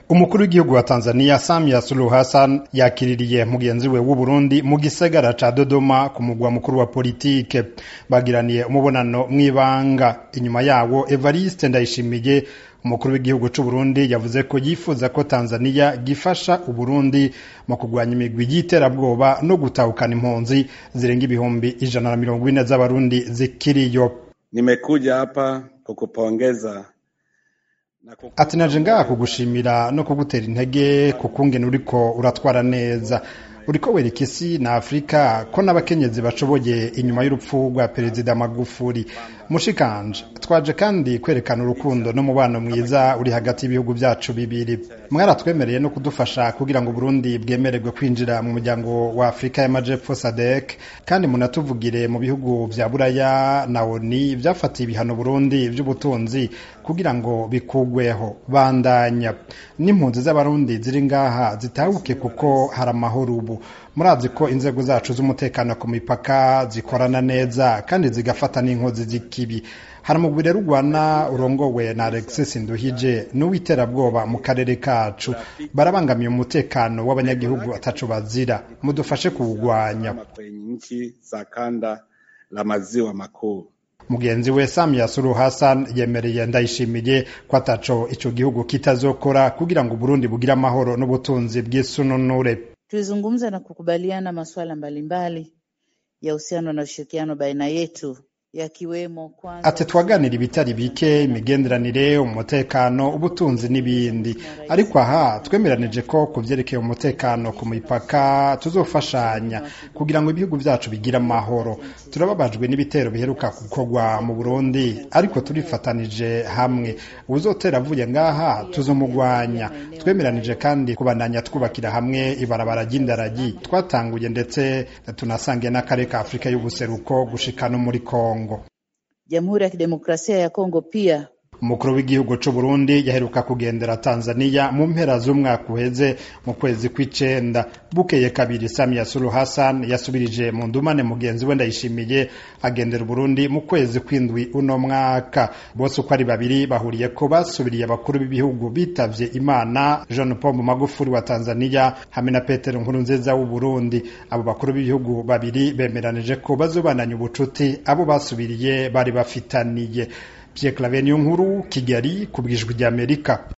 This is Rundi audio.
umukuru w'igihugu wa Tanzania Samia Suluhu Hassan yakiririye mugenzi we w'Uburundi mu gisagara ca Dodoma ku mugwa mukuru wa politike bagiraniye umubonano mw'ibanga inyuma yawo Evariste Ndayishimiye umukuru w'igihugu c'Uburundi yavuze ko yifuza ko Tanzania gifasha Uburundi mu kugwanya imigwi y'iterabwoba no gutahukana impunzi zirenga ibihumbi ijana na mirongo ine z'abarundi zikiriyo Nimekuja hapa kukupongeza ati naje ngaha kugushimira no kugutera intege kukungene uriko uratwara neza uriko wereka isi na afurika ko n'abakenyezi bashoboye inyuma y'urupfu rwa perezida magufuri mushikanje twaje kandi kwerekana urukundo n'umubano mwiza uri hagati y'ibihugu vyacu bibiri mwaratwemereye no kudufasha kugira ngo Burundi bwemererwe kwinjira mu muryango wa Afrika y'Amajepfo SADC kandi munatuvugire mu bihugu vya Buraya na ONU vyafatiye ibihano Burundi vy'ubutunzi kugira ngo bikugweho bandanya n'impunzi z'abarundi ziri ngaha zitahuke kuko hari amahoro ubu murazi ko inzego zacu z'umutekano ku mipaka zikorana neza kandi zigafata n'inkozi z'ikibi hari umugwi rero urwana urongowe na Alexis Nduhije n'uwiterabwoba mu karere kacu barabangamiye umutekano w'abanyagihugu ataco bazira mudufashe kuwugwanya kwenye nchi za kanda la maziwa makuu mugenzi we Samia Suluhu Hassan yemereye ndayishimiye ko ataco ico gihugu kitazokora kugira ngo Burundi bugire amahoro n'ubutunzi bw'isununure Tulizungumza na kukubaliana masuala mbalimbali ya uhusiano na ushirikiano baina yetu yakiwemo kwanza ati twaganira ibitari bike imigenderanire umutekano ubutunzi n'ibindi ariko aha twemeranije ko ku vyerekeye umutekano ku mipaka tuzofashanya kugira ngo ibihugu vyacu bigire amahoro turababajwe n'ibitero biheruka gukorwa mu Burundi ariko turifatanije hamwe uzotera avuye ngaha tuzomugwanya twemeranije kandi kubandanya twubakira hamwe ibarabara ry'indaragi twatanguye ndetse tunasangiye n'akarere ka Afurika y'ubuseruko gushika no muri Kongo Jamhuri ya Kidemokrasia ya Kongo pia umukuru w'igihugu c'u Burundi yaheruka kugendera Tanzania mu mpera z'umwaka uheze mu kwezi kw'icenda bukeye kabiri Samia Suluhu Hassan yasubirije mu ndumane mugenzi we Ndayishimiye agendera Burundi mu kwezi kw'indwi uno mwaka bose uko ari babiri bahuriye ko basubiriye abakuru b'ibihugu bitavye Imana John Pombe Magufuli wa Tanzania hamwe na Petero Nkurunziza w'u Burundi abo bakuru b'ibihugu babiri bemeranije ko bazobananya ubucuti abo basubiriye bari bafitaniye Pierre Claver Nkuru Kigali ku bwijwi ry'Amerika